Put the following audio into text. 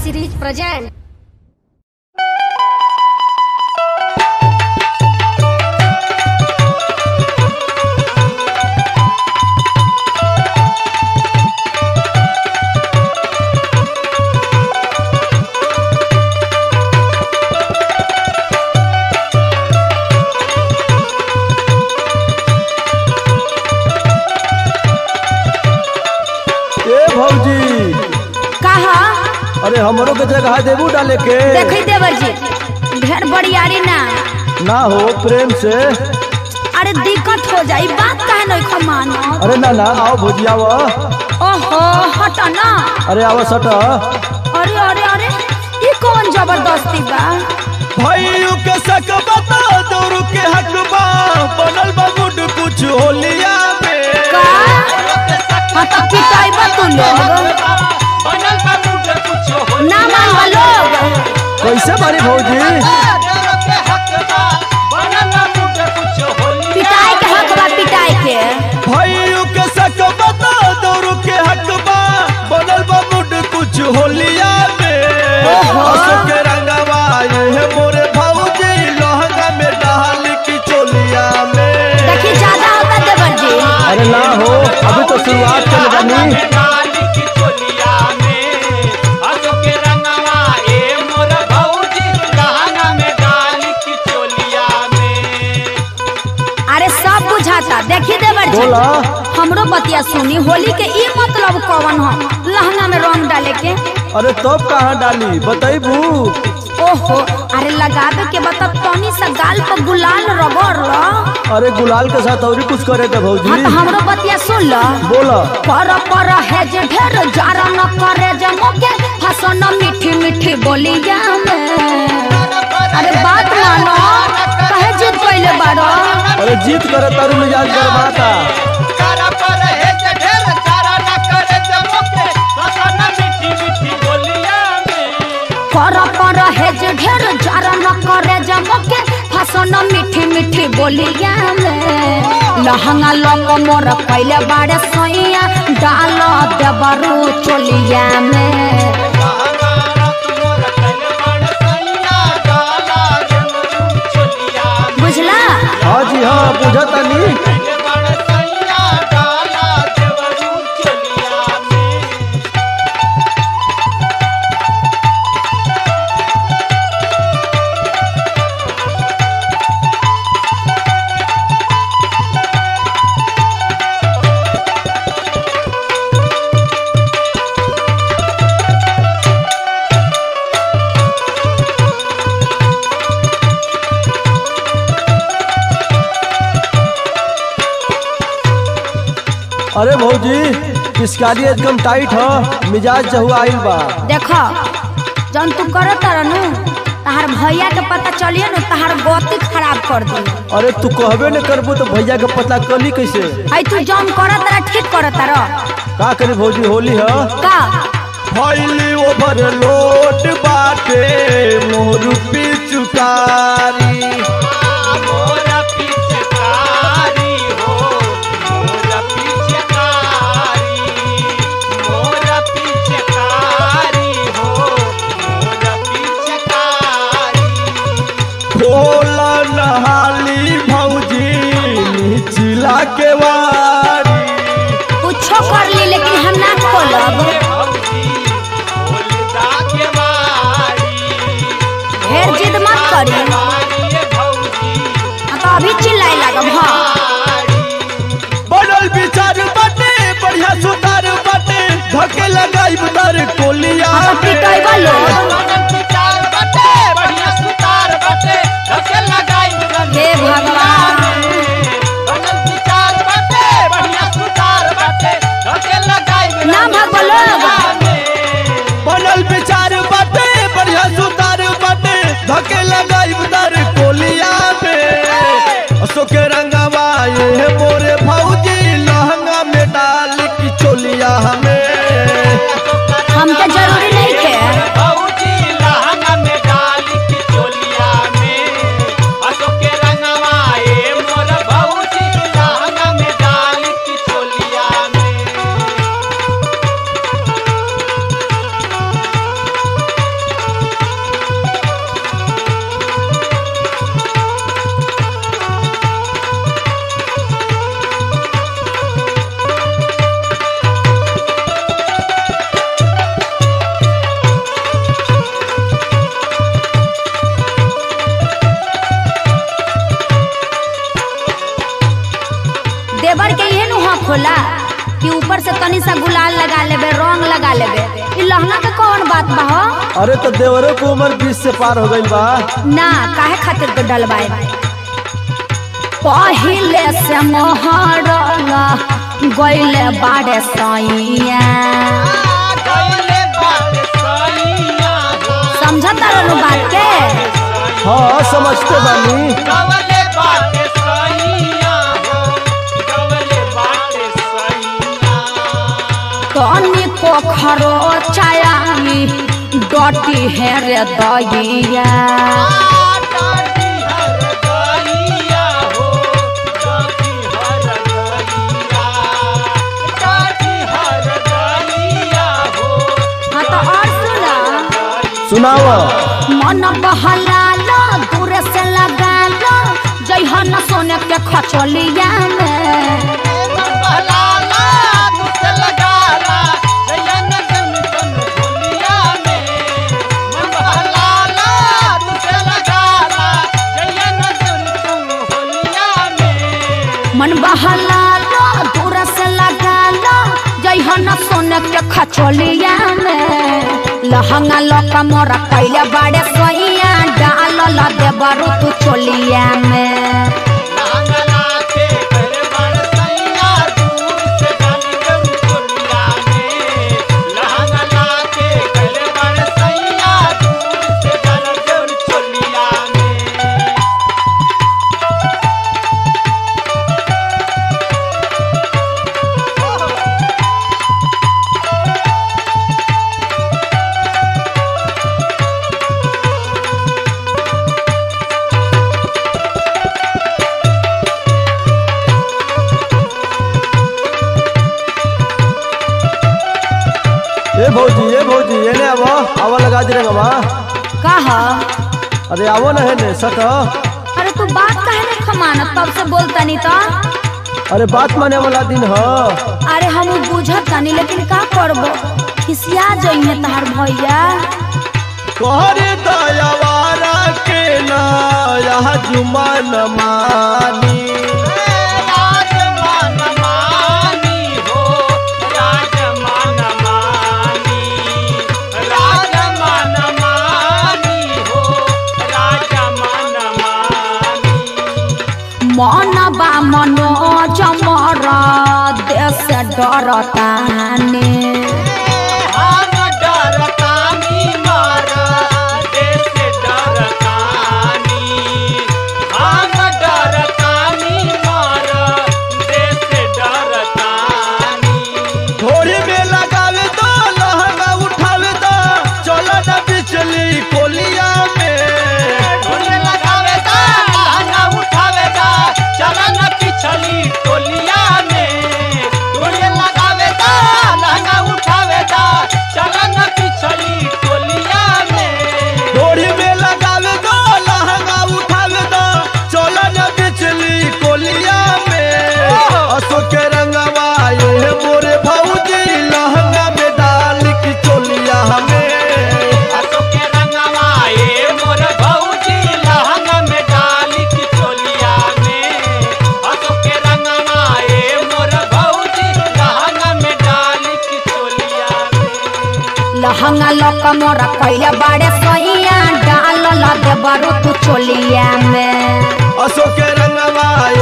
series present. ए भौजी कहा अरे हमरो के जगह देबू डाले के देखी देवर जी ढेर बड़ियारी ना ना हो प्रेम से अरे दिक्कत हो जाई बात काहे नहीं खमानो अरे ना ना आओ भौजी आओ ओहो हट ना अरे आओ सट अरे अरे अरे ये कौन जबरदस्ती बा भाइयों के सक बता दौड़ू के हक बा बनल बा गुड कुछ होलिया में का हाँ तो पिटाई बा तू लोग ना मान लोग कैसे मारी भौजी पिटाई के हक बा पिटाई के भाइयों के सक बता दौड़ू के हक बा बनल बा गुड कुछ होलिया में असो के रंगवा ये मोरे भौजी लहंगा में डाल की चोलिया में देखी ज्यादा होता देवर जी अरे ना हो अभी तो शुरुआत कर बनी अरे सब बुझाता देखी देवर जी बोला हमरो बतिया सुनी होली के ई मतलब कौन हो लहंगा में रंग डाले के अरे तब कहाँ डाली बताइबू ओहो अरे लगावे के बता तनी सा गाल पर गुलाल रगड़ लो अरे गुलाल के साथ और कुछ करे थे हाँ भौजी तो हमरो बतिया सुन लो बोला पर पर है जे ढेर जारा न करे जे मोके हसन मीठी मीठी बोलिया में अरे बात मानो कहे जीत पहले बारो अरे जीत करे तारू मिजाज गरमाता पर पर है जे ढेर जारा न करे जे मोके हसन मीठी मीठी बोलिया में लहंगा लोक मोर पहले बारे सोइया डाल देबरू चोलिया में बुझला हाँ जी हाँ बुझता नहीं अरे भौजी पिचकारी एकदम टाइट ह मिजाज जहुआ आइल बा देखो जन तू करत तारनु तहार भैया के पता चलिए न तहार गति खराब कर दी अरे तू कहबे न करबू तो भैया के पता कली कैसे है तू जन करत तारा ठीक करत तारा का करी भौजी होली ह का फैली ओवर लोट बाटे मोर पिचकारी खोला नहाली भौजी निचला के वारी कुछो कर ली लेकिन हम ना खोलब ढेर जिद मत करी हाँ तो अभी चिल्लाए लागब हाँ बनल विचार बाटे बढ़िया सुतार बाटे धके लगाई बुतार कोलिया हाँ तो पिटैबा लोग हे भगवान ना भगवा लोग बनल विचार बाटे बढ़िया सुतार बाटे धके लगाई बुतार कोलिया में असो के रंगवा ये मोरे भौजी लहंगा में डाल की चोलिया में हमके जरूरी नहीं थे लगा लेबे रंग लगा लेबे ई लहंगा के कौन बात बा हो अरे तो देवरों की उम्र बीस से पार हो गई बा ना काहे खातिर के डलवाए पहिले से मोहरंगा गइले बाड़े सैया समझता रहनु बात के हाँ समझते बानी तनी को खरो चायामी डटी है रे दैया हाँ तो और सुना सुनावा मन बहलालो दूर से लगालो जइहन सोने के खचोलिया में मन बहलालो दूर से लगालो जइहन सोने के खचोलिया में लहंगा लका मोरा कैले बाड़े सैया डाल ल देबरू तू चोलिया में ए भौजी ए भौजी एने आवो आवा लगा दे रे बाबा कह अरे आवो ना है ने सट अरे तू बात काहे नहीं खमाना तब से बोलता नहीं तो अरे बात माने वाला दिन ह अरे हम बुझत तानी लेकिन का करबो खिसिया जइने तहार भैया तोहरे दयावारा के ना यह जुमान मानी मन बा मनो जमर देश डरताने थोड़ी में लगावे दो लहंगा उठावे दो चलो ना बिचली कोलिया में थोड़ी में लगावे दो लहंगा उठावे दो चलो ना बिचली कोलिया में असो के रंगवा ये मोरे भौजी लहंगा में डाल की चोलिया हमें लहंगा लक मोरा कैले बाड़े सैया डाल ल देबरू तू चोलिया में असो के रंगवा